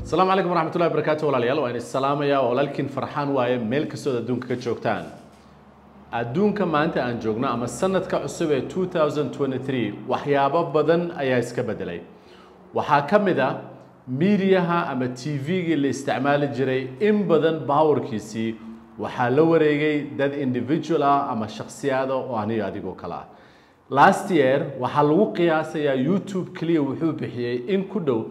asalaamu calaykum waraxmatullahi wabarakaatu walaalayaal waan is salaamayaa walaalkiin farxaan waaye meel kastood adduunka ka joogtaan adduunka maanta aan joogno ama sanadka cusub ee 2023 waxyaabo badan ayaa iska bedelay waxaa ka mid ah miidiyaha ama tv-gii la isticmaali jiray in badan baawarkiisii waxaa la wareegay dad individual ah ama shakhsiyaada oo aniga adigoo kale ah last year waxaa lagu qiyaasayaa youtube keliya wuxuu bixiyey in ku dhow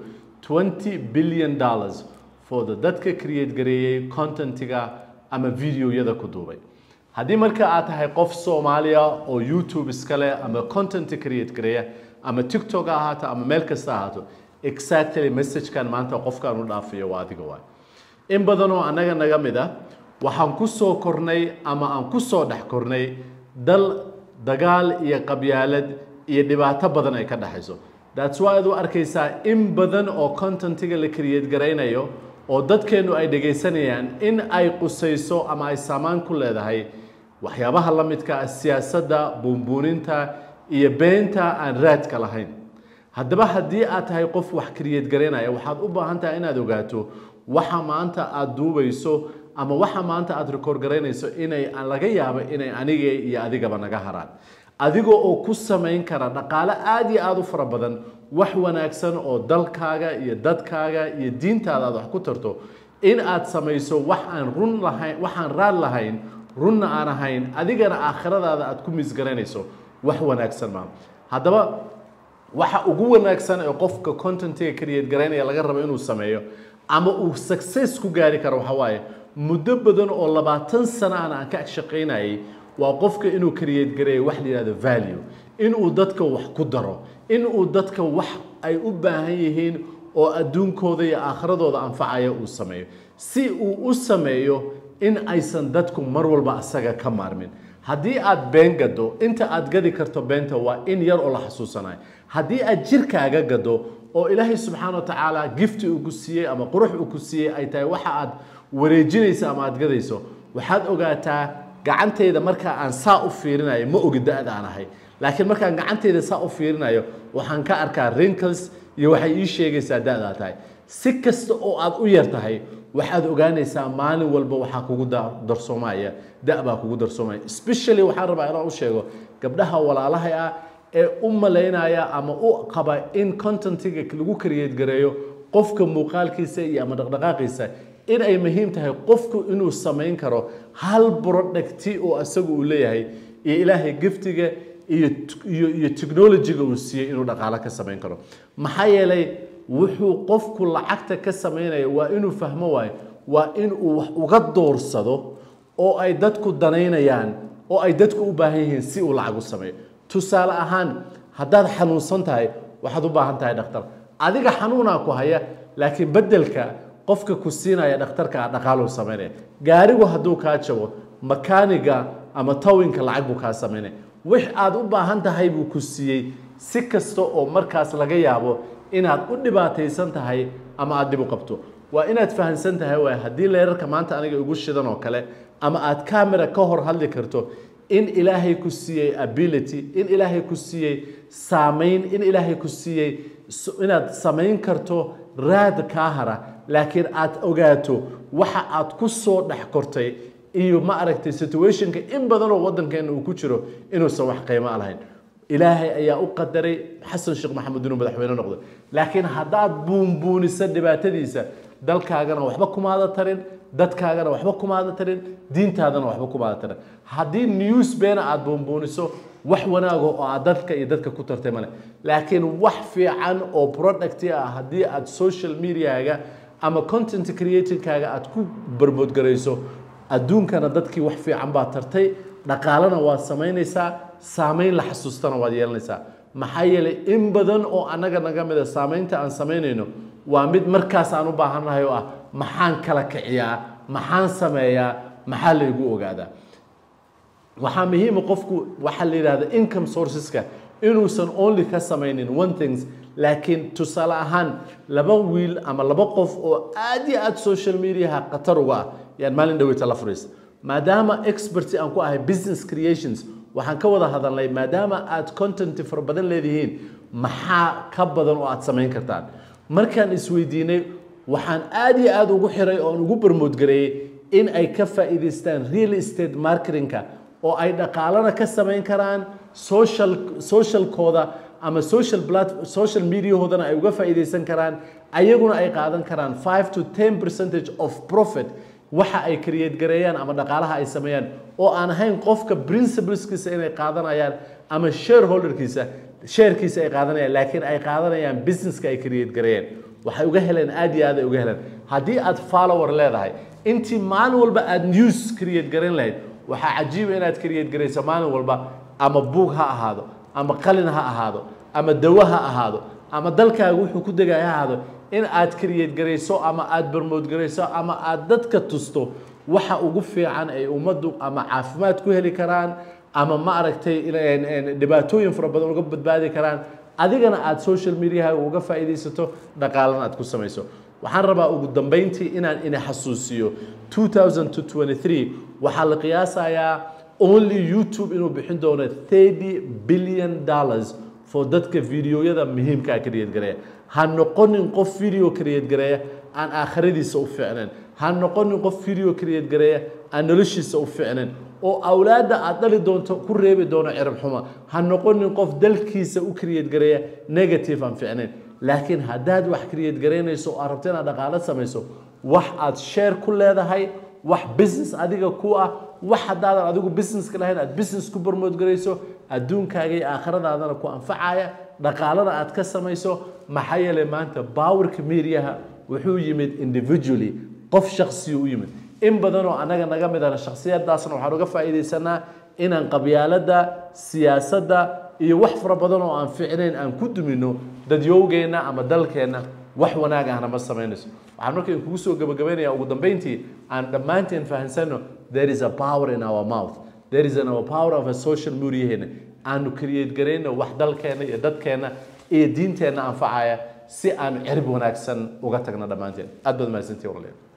20 billion dollars for the dadka create gareeyey contentiga ama videoyada ku duubay haddii marka aad tahay qof soomaaliya oo youtube iska leh ama content create gareeya ama tiktok ha ahaato ama meel kasta ahaato exactly messagekan maanta qofkaan u dhaafiyo waa adiga waay in badan oo annaga naga mid ah waxaan ku soo kornay ama aan ku soo dhex kornay dal dagaal iyo qabyaalad iyo dhibaato badan ay ka dhexayso that's why aad u arkaysaa in badan oo contentiga la create garaynayo oo dadkeennu ay dhegaysanayaan in ay qusayso ama ay saamaan ku leedahay waxyaabaha la midka ah siyaasadda buunbuuninta iyo beenta aan raadka lahayn haddaba haddii aad tahay qof wax create garaynaya waxaad u baahan tahay inaad ogaato waxa maanta aad duubayso ama waxa maanta aad record garaynayso inay laga yaabo inay aniga iyo adigaba naga haraan adiga oo ku samayn kara dhaqaale aada iyo aada u fara badan wax wanaagsan oo dalkaaga iyo dadkaaga iyo diintaada aad wax ku tarto in aad samayso wax aan run lahayn waxaan raad lahayn runna aan ahayn adigana aakhiradaada aad ku misgaraynayso wax wanaagsan maa haddaba waxa ugu wanaagsan ee qofka contentiga create garaynaya laga rabo inuu sameeyo ama uu success ku gaari karo waxa waaye muddo badan oo labaatan sano aan aan ka shaqaynayay waa qofka inuu create gareeyo wax la yihahdo value inuu dadka wax ku daro inuu dadka wax ay u baahan yihiin oo adduunkooda iyo aakhiradooda anfacaya uu sameeyo si uu u sameeyo in aysan dadku mar walba asaga ka maarmin haddii aad been gado inta aad gadi karto beenta waa in yar oo la xasuusanayo haddii aad jirkaaga gado oo ilaahay subxaana wa tacaala gifti uu ku siiyey ama qurux uu ku siiyey ay tahay waxa aad wareejinayso ama aad gadayso waxaad ogaataa gacantayda markaa aan saa u fiirinayo ma ogi da-da aan ahay laakiin markaan gacantayda saa u fiirinayo waxaan ka arkaa wrinkles iyo waxay ii sheegaysaa da-daa tahay si kasta oo aad u yar tahay waxaad ogaanaysaa maalin walba waxaa kugu darsoomaya da baa kugu darsoomaya especially waxaan rabaa inaan u sheego gabdhaha walaalaha ah ee u malaynaya ama u qaba in contentiga lagu create gareeyo qofka muuqaalkiisa iyo ama dhaqdhaqaaqiisa in ay muhiim tahay qofku inuu samayn karo hal producti oo isagu uu leeyahay iyo ilaahay giftiga iyo iyo iyo technologyga uu siiyey inuu dhaqaalo ka samayn karo maxaa yeelay wuxuu qofku lacagta ka samaynaya waa inuu fahmo waayo waa inuu wax uga doorsado oo ay dadku danaynayaan oo ay dadku u baahan yihiin si uu lacag u sameeyo tusaale ahaan haddaad xanuunsan tahay waxaad u baahan tahay dhakhtar adiga xanuunaa ku haya laakiin beddelka qofka ku siinaya dhakhtarka dhaqaaluu samaynaya gaarigu hadduu kaa jabo makaaniga ama tawinka lacag buu kaa samaynaya wix aad u baahan tahay buu ku siiyey si kasta oo markaas laga yaabo inaad u dhibaataysan tahay ama aad dhib u qabto waa inaad fahamsan tahay waay haddii leerarka maanta aniga igu shidan oo kale ama aad camera ka hor hadli karto in ilaahay ku siiyey ability in ilaahay ku siiyey saamayn in ilaahay ku siiyey inaad samayn karto raad kaa hara laakiin aad ogaato waxa aad ku soo dhex kortay iyo ma aragtay situationka in badan oo waddankeena uu ku jiro inuusan wax qiimo lahayn ilaahay ayaa u qadaray xasan sheekh maxamed inuu madaxweyne noqdo laakiin haddaad buunbuuniso dhibaatadiisa dalkaagana waxba kumaada tarin dadkaagana waxba kumaada tarin diintaadana waxba kumaada tarin haddii news beena aad buunbuuniso wax wanaago oo aad dadka iyo dadka ku tartay male laakiin wax fiican oo producti ah haddii aad social mediaga ama content creatingkaaga aad ku barmoodgarayso adduunkana dadkii wax fiican baad tartay dhaqaalena waad samaynaysaa saamayn la xasuustana waad yeelanaysaa maxaa yeelay in badan oo annaga naga mida saamaynta aan samaynayno waa mid markaas aan u baahannahay oo ah maxaan kala kiciyaa maxaan sameeyaa maxaa laygu ogaadaa waxaa muhiima qofku waxaa la yidhahda income sourceska inuusan only ka samaynin one things laakiin tusaale ahaan laba wiil ama laba qof oo aad iyo aad social mediaha khatar uga ah yaan maalin dhaweyta la furiista maadaama experty aan ku ahay business creations waxaan ka wada hadalnay maadaama aad content fara badan leedihiin maxaa ka badan oo aad samayn kartaan markaan isweydiinay waxaan aad iyo aad ugu xiray oon ugu barmoodgareeyey in ay ka faa'iidaystaan real estate marketingka oo ay dhaqaalana ka samayn karaan social socialkooda ama social plat social mediahoodana ay uga faa'iidaysan karaan ayaguna ay qaadan karaan 5 to 10 percentage of profit waxa ay create gareeyaan ama dhaqaalaha ay sameeyaan oo aan ahayn qofka principleskiisa inay qaadanayaan ama shareholderkiisa sharekiisa ay qaadanayaan laakiin ay qaadanayaan businesska ay create gareeyaan waxay uga heleen aad iyo aad ay uga heleen haddii aad follower leedahay intii maalin walba aad news create garan lahayd waxaa cajiiba inaad create garayso maalin walba ama buug ha ahaado ama qalin ha ahaado ama dawo ha ahaado ama dalkaaga wuxuu ku degay ha ahaado in aad create garayso ama aad barmood garayso ama aad dadka tusto waxa ugu fiican ay ummaddu ama caafimaad ku heli karaan ama ma aragtay dhibaatooyin fara badan uga badbaadi karaan adigana aad social mediaha uga faa'iidaysato dhaqaalana aad ku samayso waxaan rabaa ugu dambeyntii inaan ina xasuusiyo 2023 waxaa la qiyaasayaa only youtube inuu bixin doono 30 billion dollars for dadka videoyada muhiimka ah create gareeya ha noqonin qof video create gareeya aan aakhiradiisa u fiicnayn ha noqonin qof video create gareeya aan noloshiisa u fiicnayn oo awlaadda aad dhali doonto ku reebi doono cirib xuma ha noqonin qof dalkiisa u create gareeya negative aan fiicnayn laakiin haddaad wax create garaynayso oo aad rabto inaad dhaqaalo samayso wax aad share ku leedahay wax business adiga ku ah wax haddaadan adigu businesska lahayn aad business ku barmood garayso adduunkaaga iyo aakhiradaadana ku anfacaya dhaqaalana aad ka samayso maxaa yeelay maanta powerka mediaha wuxuu yimid individually qof shaksiyu u yimid in badanoo annaga naga mid ahna shaksiyadaasna waxaan uga faa'iidaysanaa inaan qabyaaladda siyaasadda iyo wax fara badan oo aan ficnayn aan ku dumino dadyowgeenna ama dalkeenna wax wanaag ahna ma samaynayso waxaan marka kugu soo gabagabaynayaa ugu dambeyntii aan dhammaanteen fahansano there is a power in our mouth there is an our power of a social mediaheena aanu create garayno wax dalkeenna iyo dadkeenna iyo diinteenna anfacaya si aanu cirib wanaagsan uga tagno dhammaanteen aad baad mahadsantihi walaalayaal